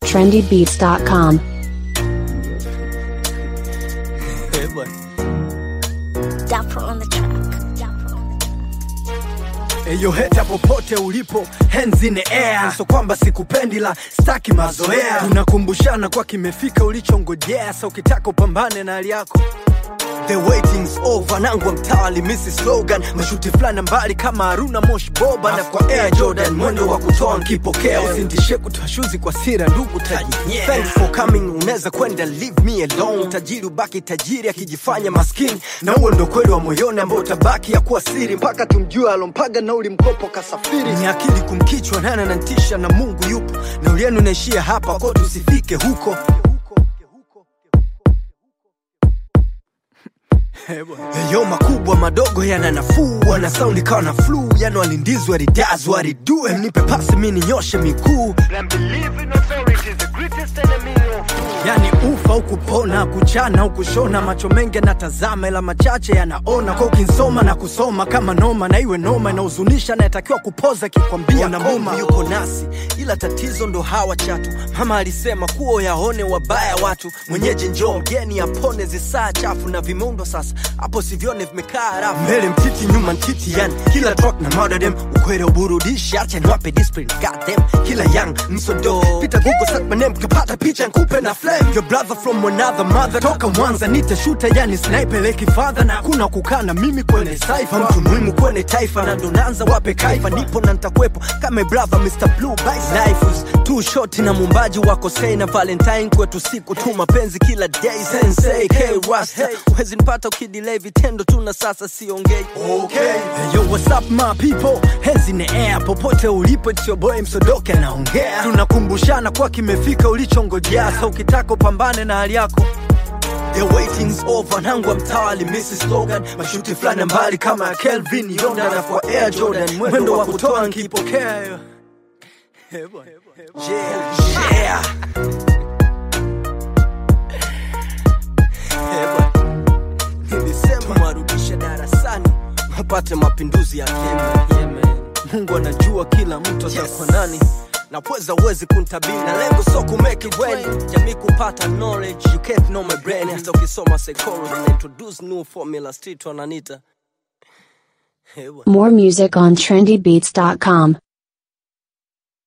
trendybeats.com. Eh, bwana. Dapper on the track. Dapper on the track. Eyo heta popote ulipo, hands in the air. So kwamba sikupendi la staki mazoea, tunakumbushana kwa kimefika ulichongojea. Sa ukitaka upambane na hali yako The waiting's over, nangwa mtawali misi slogan mashuti fulani mbali kama Haruna Mosh Boba na kwa Air Jordan mwendo wa kutoa nkipokea, usintishe kutoa shuzi kwa sira ndugu taji. Thanks for coming, unaweza kwenda leave me alone. Tajiri ubaki tajiri akijifanya maskini, na huo ndo kweli wa moyoni ambao utabaki ya kuwa siri mpaka tumjue alompaga nauli mkopo kasafiri. Ni akili kumkichwa nana na ntisha na Mungu yupo, na ulienu naishia hapa kwa tusifike huko. Yo makubwa madogo yana nafuu, wana saundi kawa na flu, yani walindizwa walidazwa walidue, mnipe pasi mi ninyoshe miguu, and believe in authority is the greatest enemy of yani ufa au kupona, kuchana au kushona, macho mengi yanatazama ila machache yanaona, kwa ukinsoma na kusoma kama noma, na iwe noma inahuzunisha, nayetakiwa kupoza kikwambia na Mungu yuko nasi, ila tatizo ndo hawa chatu. Mama alisema kuo yaone wabaya watu, mwenyeji njoo mgeni apone zisaa chafu na vimundo sasa hapo sivyone vimekaa rafu mbele mtiti nyuma ntiti yani kila track na murder them ukwere uburudishi acha niwape discipline got them kila young msodo pita google search my name kapata picha nkupe na flame your brother from another mother toka mwanza nitashuta yani sniper leki father na kuna kukaa na mimi kwenye cypher mtu muhimu kwenye taifa na ndo naanza wape kaifa nipo na nitakuwepo kama brother Mr Blue Bice life is too short na mumbaji wako say na valentine kwetu siku tu mapenzi kila day sensei K Rasta huwezi nipata ukidelay vitendo tu na sasa siongei okay hey, yo what's up my people hands in the air popote ulipo it's your boy msodoke anaongea tunakumbushana kwa kimefika ulichongojea sa ukitaka upambane na hali yako The waiting's over, nangwa mtawali Mrs. Slogan mashuti fulani mbali kama ya Kelvin Yonda na kwa Air Jordan mwendo wa kutoa nkipokea yo. Yeah, yeah. Eh, bwana. Nilisema marudisha darasani wapate mapinduzi ya Kenya. Mungu anajua kila mtu atakuwa nani na pweza uwezi kuntabiri na lengo so kumake it when jamii kupata knowledge you can't know my brain hata ukisoma psychology na introduce new formula street wananita Eh, bwana. More music on trendybeats.com.